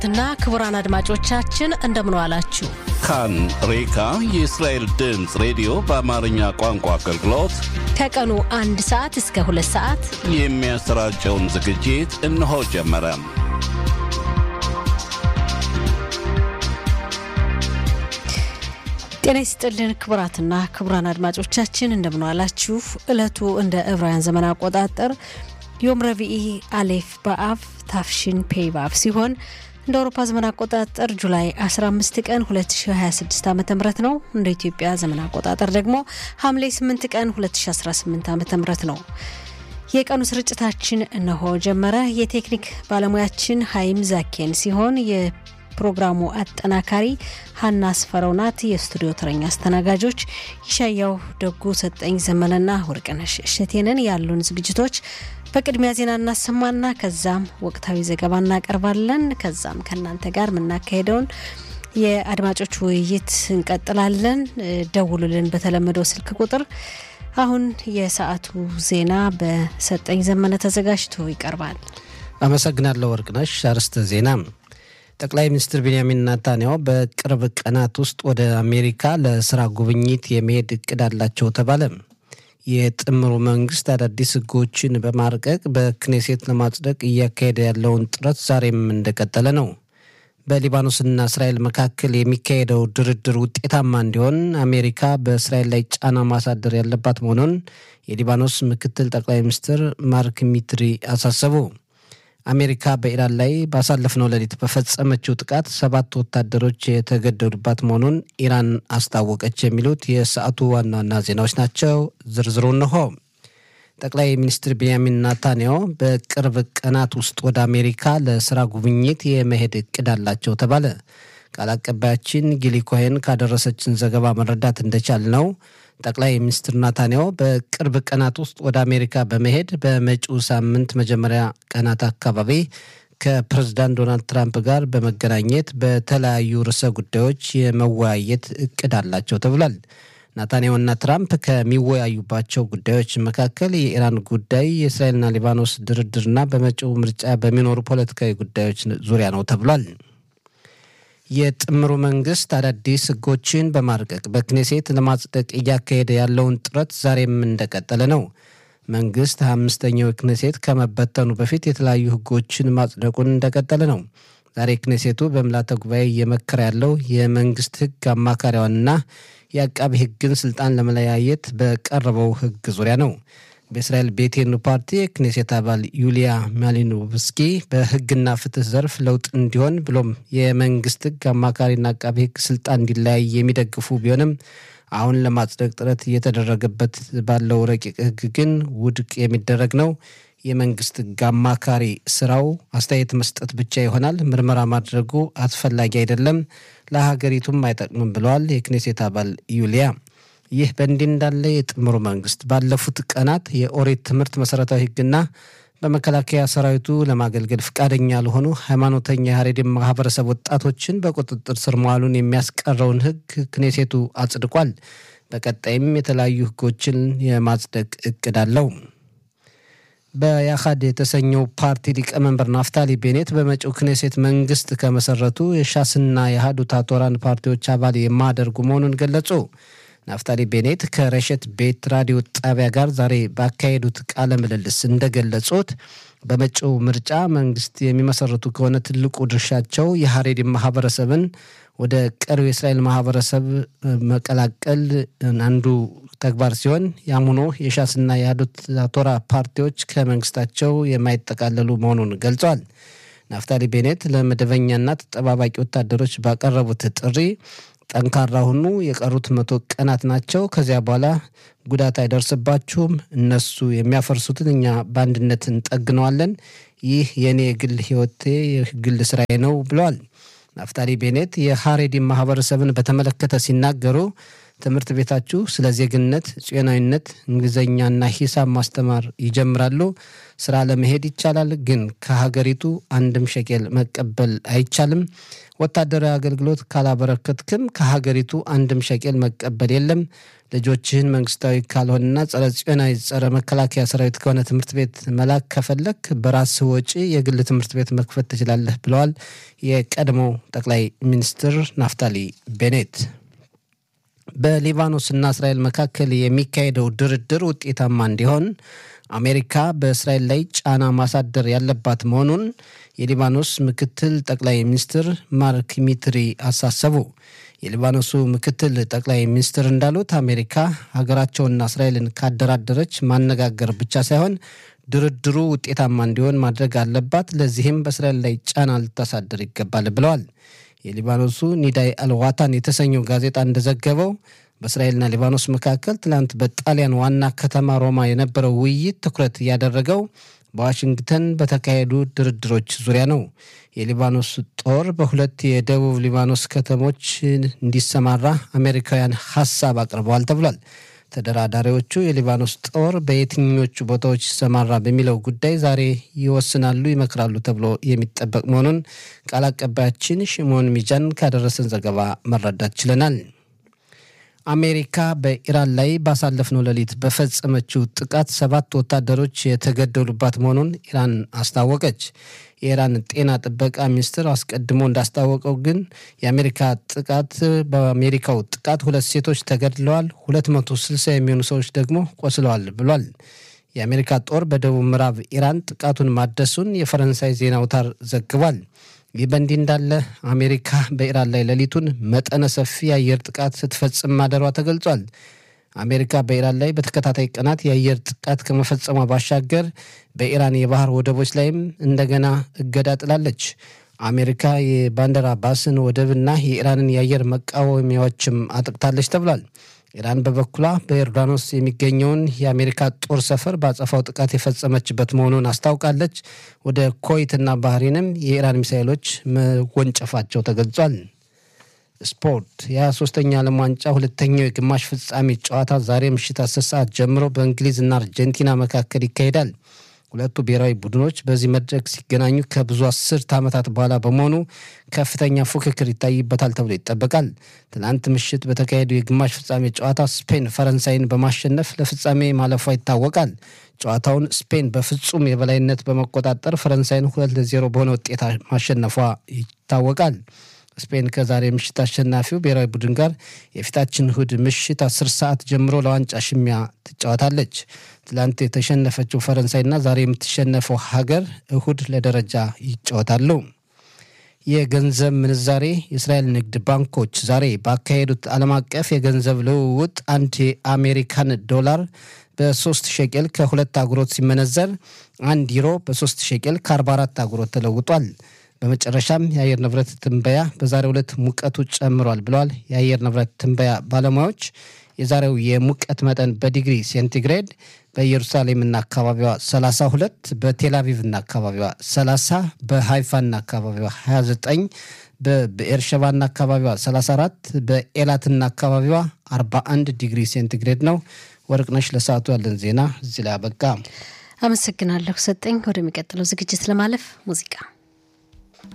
ና ክቡራን አድማጮቻችን እንደምን ዋላችሁ። ካን ሬካ የእስራኤል ድምፅ ሬዲዮ በአማርኛ ቋንቋ አገልግሎት ከቀኑ አንድ ሰዓት እስከ ሁለት ሰዓት የሚያሰራጨውን ዝግጅት እነሆ ጀመረ። ጤና ይስጥልን ክቡራትና ክቡራን አድማጮቻችን እንደምን ዋላችሁ። ዕለቱ እንደ ዕብራውያን ዘመን አቆጣጠር ዮም ረቢኢ አሌፍ በአብ ታፍሽን ፔይ በአብ ሲሆን እንደ አውሮፓ ዘመን አቆጣጠር ጁላይ 15 ቀን 2026 ዓ ም ነው። እንደ ኢትዮጵያ ዘመን አቆጣጠር ደግሞ ሐምሌ 8 ቀን 2018 ዓ ም ነው። የቀኑ ስርጭታችን እነሆ ጀመረ። የቴክኒክ ባለሙያችን ሀይም ዛኬን ሲሆን የፕሮግራሙ አጠናካሪ ሀና አስፈረው ናት። የስቱዲዮ ተረኛ አስተናጋጆች ይሻያው ደጉ፣ ሰጠኝ ዘመነና ወርቅነሽ እሸቴንን ያሉን ዝግጅቶች በቅድሚያ ዜና እናሰማና ከዛም ወቅታዊ ዘገባ እናቀርባለን። ከዛም ከእናንተ ጋር የምናካሄደውን የአድማጮች ውይይት እንቀጥላለን። ደውሉልን በተለመደው ስልክ ቁጥር። አሁን የሰዓቱ ዜና በሰጠኝ ዘመነ ተዘጋጅቶ ይቀርባል። አመሰግናለሁ ወርቅነሽ። አርዕስተ ዜና ጠቅላይ ሚኒስትር ቤንያሚን ናታንያሁ በቅርብ ቀናት ውስጥ ወደ አሜሪካ ለስራ ጉብኝት የመሄድ እቅድ አላቸው ተባለ። የጥምሩ መንግስት አዳዲስ ህጎችን በማርቀቅ በክኔሴት ለማጽደቅ እያካሄደ ያለውን ጥረት ዛሬም እንደቀጠለ ነው። በሊባኖስና እስራኤል መካከል የሚካሄደው ድርድር ውጤታማ እንዲሆን አሜሪካ በእስራኤል ላይ ጫና ማሳደር ያለባት መሆኑን የሊባኖስ ምክትል ጠቅላይ ሚኒስትር ማርክ ሚትሪ አሳሰቡ። አሜሪካ በኢራን ላይ ባሳለፍነው ሌሊት በፈጸመችው ጥቃት ሰባት ወታደሮች የተገደሉባት መሆኑን ኢራን አስታወቀች። የሚሉት የሰዓቱ ዋና ዋና ዜናዎች ናቸው። ዝርዝሩ እንሆ። ጠቅላይ ሚኒስትር ቤንያሚን ናታንያሁ በቅርብ ቀናት ውስጥ ወደ አሜሪካ ለስራ ጉብኝት የመሄድ እቅድ አላቸው ተባለ። ቃል አቀባያችን ጊሊ ኮሄን ካደረሰችን ዘገባ መረዳት እንደቻል ነው ጠቅላይ ሚኒስትር ናታንያሁ በቅርብ ቀናት ውስጥ ወደ አሜሪካ በመሄድ በመጪው ሳምንት መጀመሪያ ቀናት አካባቢ ከፕሬዝዳንት ዶናልድ ትራምፕ ጋር በመገናኘት በተለያዩ ርዕሰ ጉዳዮች የመወያየት እቅድ አላቸው ተብሏል። ናታንያሁና ትራምፕ ከሚወያዩባቸው ጉዳዮች መካከል የኢራን ጉዳይ፣ የእስራኤልና ሊባኖስ ድርድርና በመጪው ምርጫ በሚኖሩ ፖለቲካዊ ጉዳዮች ዙሪያ ነው ተብሏል። የጥምሩ መንግስት አዳዲስ ህጎችን በማርቀቅ በክኔሴት ለማጽደቅ እያካሄደ ያለውን ጥረት ዛሬም እንደቀጠለ ነው። መንግስት አምስተኛው ክኔሴት ከመበተኑ በፊት የተለያዩ ህጎችን ማጽደቁን እንደቀጠለ ነው። ዛሬ ክኔሴቱ በምልዓተ ጉባኤ እየመከረ ያለው የመንግስት ህግ አማካሪዋንና የአቃቢ ህግን ስልጣን ለመለያየት በቀረበው ህግ ዙሪያ ነው። በእስራኤል ቤቴኑ ፓርቲ የክኔሴት አባል ዩሊያ ማሊኖቭስኪ በህግና ፍትህ ዘርፍ ለውጥ እንዲሆን ብሎም የመንግስት ህግ አማካሪና አቃቢ ህግ ስልጣን እንዲለያይ የሚደግፉ ቢሆንም አሁን ለማጽደቅ ጥረት እየተደረገበት ባለው ረቂቅ ህግ ግን ውድቅ የሚደረግ ነው። የመንግስት ህግ አማካሪ ስራው አስተያየት መስጠት ብቻ ይሆናል። ምርመራ ማድረጉ አስፈላጊ አይደለም፣ ለሀገሪቱም አይጠቅምም ብለዋል የክኔሴት አባል ዩሊያ። ይህ በእንዲህ እንዳለ የጥምሩ መንግስት ባለፉት ቀናት የኦሪት ትምህርት መሰረታዊ ህግና በመከላከያ ሰራዊቱ ለማገልገል ፈቃደኛ ያልሆኑ ሃይማኖተኛ የሀሬድን ማህበረሰብ ወጣቶችን በቁጥጥር ስር መዋሉን የሚያስቀረውን ህግ ክኔሴቱ አጽድቋል። በቀጣይም የተለያዩ ህጎችን የማጽደቅ እቅድ አለው። በያሃድ የተሰኘው ፓርቲ ሊቀመንበር ናፍታሊ ቤኔት በመጪው ክኔሴት መንግስት ከመሰረቱ የሻስና የሃዱታ ቶራን ፓርቲዎች አባል የማያደርጉ መሆኑን ገለጹ። ናፍታሊ ቤኔት ከረሸት ቤት ራዲዮ ጣቢያ ጋር ዛሬ ባካሄዱት ቃለ ምልልስ እንደገለጹት በመጪው ምርጫ መንግስት የሚመሰረቱ ከሆነ ትልቁ ድርሻቸው የሀሬዲ ማህበረሰብን ወደ ቀሪው የእስራኤል ማህበረሰብ መቀላቀል አንዱ ተግባር ሲሆን ያም ሆኖ የሻስና የያዱት ቶራ ፓርቲዎች ከመንግስታቸው የማይጠቃለሉ መሆኑን ገልጸዋል። ናፍታሊ ቤኔት ለመደበኛና ተጠባባቂ ወታደሮች ባቀረቡት ጥሪ ጠንካራ ሁኑ፣ የቀሩት መቶ ቀናት ናቸው። ከዚያ በኋላ ጉዳት አይደርስባችሁም። እነሱ የሚያፈርሱትን እኛ በአንድነት እንጠግነዋለን። ይህ የእኔ የግል ህይወቴ የግል ስራዬ ነው ብለዋል። ናፍታሊ ቤኔት የሀሬዲ ማህበረሰብን በተመለከተ ሲናገሩ ትምህርት ቤታችሁ ስለ ዜግነት፣ ጽዮናዊነት፣ እንግሊዝኛና ሂሳብ ማስተማር ይጀምራሉ። ስራ ለመሄድ ይቻላል፣ ግን ከሀገሪቱ አንድም ሸቄል መቀበል አይቻልም። ወታደራዊ አገልግሎት ካላበረከትክም ከሀገሪቱ አንድም ሸቄል መቀበል የለም። ልጆችህን መንግስታዊ ካልሆነና ጸረ ጽዮናዊ ጸረ መከላከያ ሰራዊት ከሆነ ትምህርት ቤት መላክ ከፈለክ በራስህ ወጪ የግል ትምህርት ቤት መክፈት ትችላለህ ብለዋል የቀድሞው ጠቅላይ ሚኒስትር ናፍታሊ ቤኔት። በሊባኖስና እስራኤል መካከል የሚካሄደው ድርድር ውጤታማ እንዲሆን አሜሪካ በእስራኤል ላይ ጫና ማሳደር ያለባት መሆኑን የሊባኖስ ምክትል ጠቅላይ ሚኒስትር ማርክ ሚትሪ አሳሰቡ። የሊባኖሱ ምክትል ጠቅላይ ሚኒስትር እንዳሉት አሜሪካ ሀገራቸውና እስራኤልን ካደራደረች ማነጋገር ብቻ ሳይሆን ድርድሩ ውጤታማ እንዲሆን ማድረግ አለባት። ለዚህም በእስራኤል ላይ ጫና ልታሳድር ይገባል ብለዋል። የሊባኖሱ ኒዳይ አልዋታን የተሰኘው ጋዜጣ እንደዘገበው በእስራኤልና ሊባኖስ መካከል ትላንት በጣሊያን ዋና ከተማ ሮማ የነበረው ውይይት ትኩረት ያደረገው በዋሽንግተን በተካሄዱ ድርድሮች ዙሪያ ነው። የሊባኖስ ጦር በሁለት የደቡብ ሊባኖስ ከተሞች እንዲሰማራ አሜሪካውያን ሀሳብ አቅርበዋል ተብሏል። ተደራዳሪዎቹ የሊባኖስ ጦር በየትኞቹ ቦታዎች ይሰማራ በሚለው ጉዳይ ዛሬ ይወስናሉ፣ ይመክራሉ ተብሎ የሚጠበቅ መሆኑን ቃል አቀባያችን ሽሞን ሚጃን ካደረሰን ዘገባ መረዳት ችለናል። አሜሪካ በኢራን ላይ ባሳለፍነው ሌሊት በፈጸመችው ጥቃት ሰባት ወታደሮች የተገደሉባት መሆኑን ኢራን አስታወቀች። የኢራን ጤና ጥበቃ ሚኒስትር አስቀድሞ እንዳስታወቀው ግን የአሜሪካ ጥቃት በአሜሪካው ጥቃት ሁለት ሴቶች ተገድለዋል፣ 260 የሚሆኑ ሰዎች ደግሞ ቆስለዋል ብሏል። የአሜሪካ ጦር በደቡብ ምዕራብ ኢራን ጥቃቱን ማደሱን የፈረንሳይ ዜና አውታር ዘግቧል። ይህ በእንዲህ እንዳለ አሜሪካ በኢራን ላይ ሌሊቱን መጠነ ሰፊ የአየር ጥቃት ስትፈጽም ማደሯ ተገልጿል። አሜሪካ በኢራን ላይ በተከታታይ ቀናት የአየር ጥቃት ከመፈጸሟ ባሻገር በኢራን የባህር ወደቦች ላይም እንደገና እገዳ ጥላለች። አሜሪካ የባንደር አባስን ወደብና የኢራንን የአየር መቃወሚያዎችም አጥቅታለች ተብሏል። ኢራን በበኩሏ በዮርዳኖስ የሚገኘውን የአሜሪካ ጦር ሰፈር በአጸፋው ጥቃት የፈጸመችበት መሆኑን አስታውቃለች። ወደ ኮይትና ባህሬንም የኢራን ሚሳይሎች መወንጨፋቸው ተገልጿል። ስፖርት የ23ኛ ዓለም ዋንጫ ሁለተኛው የግማሽ ፍጻሜ ጨዋታ ዛሬ ምሽት አስር ሰዓት ጀምሮ በእንግሊዝና አርጀንቲና መካከል ይካሄዳል። ሁለቱ ብሔራዊ ቡድኖች በዚህ መድረክ ሲገናኙ ከብዙ አስርት ዓመታት በኋላ በመሆኑ ከፍተኛ ፉክክር ይታይበታል ተብሎ ይጠበቃል። ትናንት ምሽት በተካሄደው የግማሽ ፍጻሜ ጨዋታ ስፔን ፈረንሳይን በማሸነፍ ለፍጻሜ ማለፏ ይታወቃል። ጨዋታውን ስፔን በፍጹም የበላይነት በመቆጣጠር ፈረንሳይን ሁለት ለዜሮ በሆነ ውጤት ማሸነፏ ይታወቃል። ስፔን ከዛሬ ምሽት አሸናፊው ብሔራዊ ቡድን ጋር የፊታችን እሁድ ምሽት አስር ሰዓት ጀምሮ ለዋንጫ ሽሚያ ትጫወታለች። ትላንት የተሸነፈችው ፈረንሳይና ዛሬ የምትሸነፈው ሀገር እሁድ ለደረጃ ይጫወታሉ። የገንዘብ ምንዛሬ የእስራኤል ንግድ ባንኮች ዛሬ ባካሄዱት ዓለም አቀፍ የገንዘብ ልውውጥ አንድ የአሜሪካን ዶላር በሶስት ሸቄል ከሁለት አጉሮት ሲመነዘር አንድ ዩሮ በሶስት ሸቄል ከ44 አጉሮት ተለውጧል። በመጨረሻም የአየር ንብረት ትንበያ በዛሬው ዕለት ሙቀቱ ጨምሯል ብለዋል የአየር ንብረት ትንበያ ባለሙያዎች። የዛሬው የሙቀት መጠን በዲግሪ ሴንቲግሬድ በኢየሩሳሌምና አካባቢዋ 32፣ በቴልአቪቭና አካባቢዋ 30፣ በሃይፋና አካባቢዋ 29፣ በብኤርሸባና አካባቢዋ 34፣ በኤላትና አካባቢዋ 41 ዲግሪ ሴንቲግሬድ ነው። ወርቅነሽ ለሰዓቱ ያለን ዜና እዚህ ላይ አበቃ። አመሰግናለሁ ሰጠኝ። ወደሚቀጥለው ዝግጅት ለማለፍ ሙዚቃ